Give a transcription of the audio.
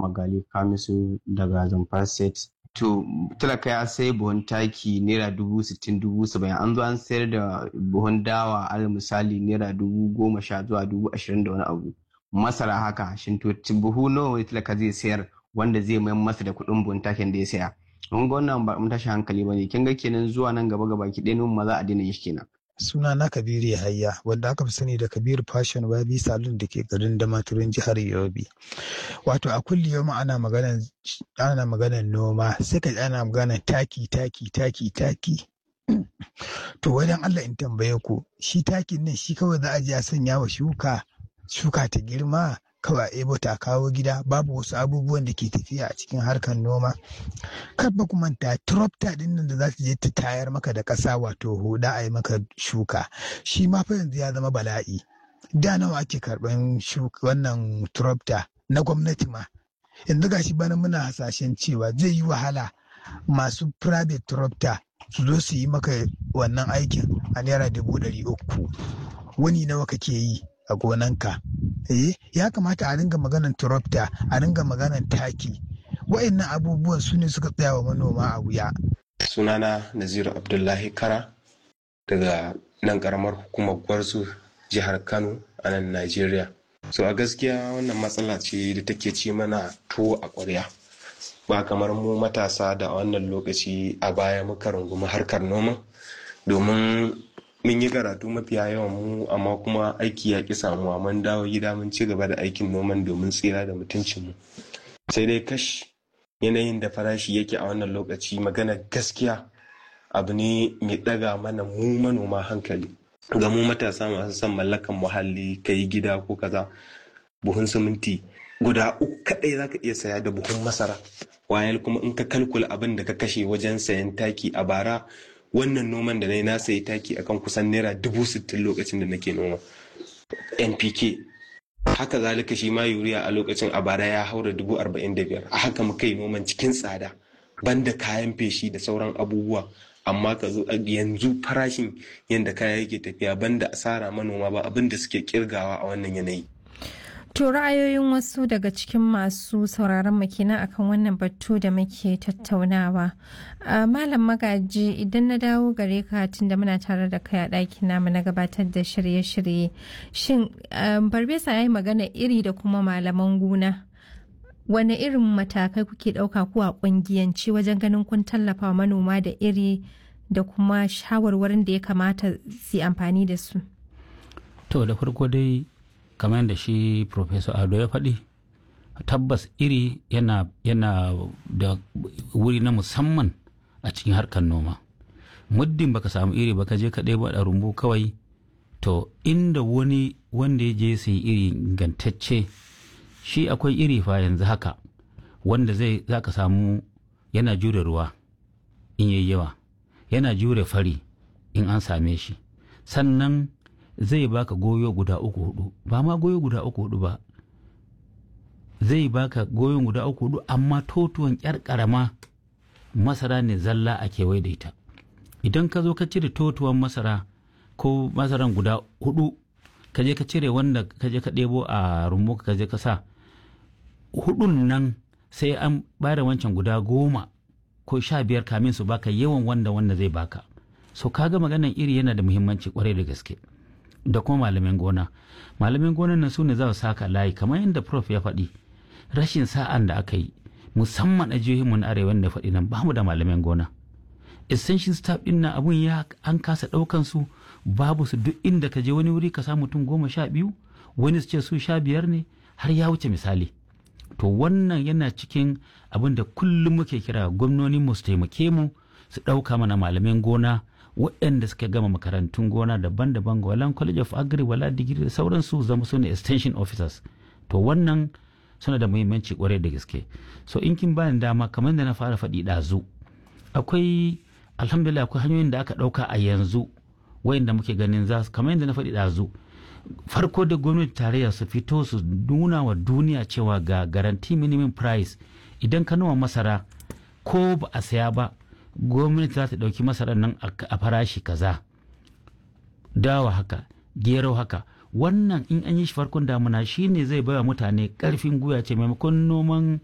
magali kamisu daga zamfara state to talaka ya sai buhun taki naira dubu sittin dubu saba'in an zo an sayar da buhun dawa alal misali naira dubu goma sha zuwa dubu ashirin da wani abu masara haka shin to buhu nawa ne talaka zai sayar wanda zai mayar masa da kuɗin buhun takin da ya saya mun ga wannan ba mun tashi hankali ba ne kin ga kenan zuwa nan gaba gaba ki ɗaya ma za a daina shi kenan suna na kabiru yahaya wanda aka fi sani da kabiru fashion babi salon da ke garin damaturin jihar yobe wato a kulli yau ana maganan ana maganan noma sai ka ana maganan taki taki taki taki to wajen allah in tambaye ku shi takin nan shi kawai za a je a sanya wa shuka shuka ta girma kawai ebo ta kawo gida babu wasu abubuwan da ke tafiya a cikin harkar noma kar ba ku manta tropta din nan da za ta je ta tayar maka da ƙasa wato huda a yi maka shuka shi ma fa yanzu ya zama bala'i da nawa ake karɓan wannan tropta na gwamnati ma yanzu gashi bana muna hasashen cewa zai yi wahala masu private tropta su zo su yi maka wannan aikin a naira dubu ɗari uku wani nawa kake yi a gonanka eh ya kamata a ringa maganan turopta a ringa maganan taki wa'annan abubuwan su ne suka tsaya wa manoma a wuya sunana naziru abdullahi kara daga nan karamar hukumar gwarzo jihar kano a nan najeriya so a gaskiya wannan matsala ce da take ci mana tuwo a ƙwarya ba kamar mu matasa da wannan lokaci a baya muka rungumi harkar noma domin mun yi karatu mafiya yawan mu amma kuma aiki ya ƙi samuwa mun dawo gida mun ci gaba da aikin noman domin tsira da mutuncinmu sai dai kash yanayin da farashi yake a wannan lokaci magana gaskiya abu ne mai ɗaga mana mu manoma hankali ga mu matasa masu son mallakan muhalli ka yi gida ko kaza buhun siminti guda uku kaɗai za ka iya saya da buhun masara wayal kuma in ka kalkula abin da ka kashe wajen sayan taki a bara wannan noman da na yi na sayi taki akan kusan naira dubu sittin lokacin da nake noma npk haka zalika shi ma yuriya a lokacin a bara ya haura dubu arba'in da biyar a haka muka yi noman cikin tsada banda kayan feshi da sauran abubuwa amma ka zo yanzu farashin yadda kaya yake tafiya banda asara manoma ba abin da suke kirgawa a wannan yanayi To ra'ayoyin wasu daga cikin masu sauraron mu kenan akan wannan batu da muke tattaunawa. Malam magaji idan na dawo gare ka tunda muna tare da kai a ɗakin namu na gabatar da shirye-shirye. Shin Barbesa ya yi magana iri da kuma malaman gona. Wane irin matakai kuke ɗauka ku a ƙungiyanci wajen ganin kun tallafa manoma da iri da kuma shawarwarin da ya kamata su amfani da su? To da farko dai kamar yadda shi professor ado ya faɗi tabbas iri yana, yana da wuri na musamman a cikin harkar noma muddin baka samu iri baka je ka ɗebo a rumbu kawai to inda wani wanda ya je sai iri ingantacce shi akwai iri fa yanzu haka wanda zai za ka samu yana jure ruwa in yayi yawa yana jure fari in an same shi sannan zai baka goyo guda uku hudu ba ma goyo guda uku hudu ba zai baka goyon guda uku hudu amma totuwan yar karama masara ne zalla a kewaye da ita idan ka zo ka cire totuwan masara ko masaran guda hudu ka je ka cire wanda ka je ka ɗebo a rumbu ka je ka sa hudun nan sai an bada wancan guda goma ko sha biyar kamin su baka yawan wanda wanda zai baka so kaga maganan iri yana da muhimmanci kwarai da gaske da kuma malamin gona malamin gonan nan su ne za su saka layi kamar yadda prof ya faɗi rashin sa'an da aka yi musamman a jihohinmu na arewa da faɗi nan bamu da malamin gona essential staff din nan abun ya an kasa ɗaukan su babu su duk inda ka je wani wuri ka samu mutum goma sha biyu wani su ce su sha biyar ne har ya wuce misali to wannan yana cikin abin da kullum muke kira gwamnoni mu su taimake mu su ɗauka mana malamin gona waɗanda suka gama makarantun gona daban-daban ga walan college of agri wala digiri da sauransu zama su ne extension officers to wannan suna da muhimmanci kwarai da gaske so in kin bani dama kamar da na fara faɗi ɗazu akwai alhamdulillah akwai hanyoyin da aka ɗauka a yanzu wayanda muke ganin za su kamar yadda na faɗi ɗazu farko da gwamnati tarayya su fito su nuna wa duniya cewa ga garanti minimum price idan ka noma masara ko ba a saya ba gwamnati za ta ɗauki masarar nan a farashi kaza dawa haka gero haka wannan in an yi shi farkon damuna shine zai baiwa mutane ƙarfin gwiwa ce maimakon noman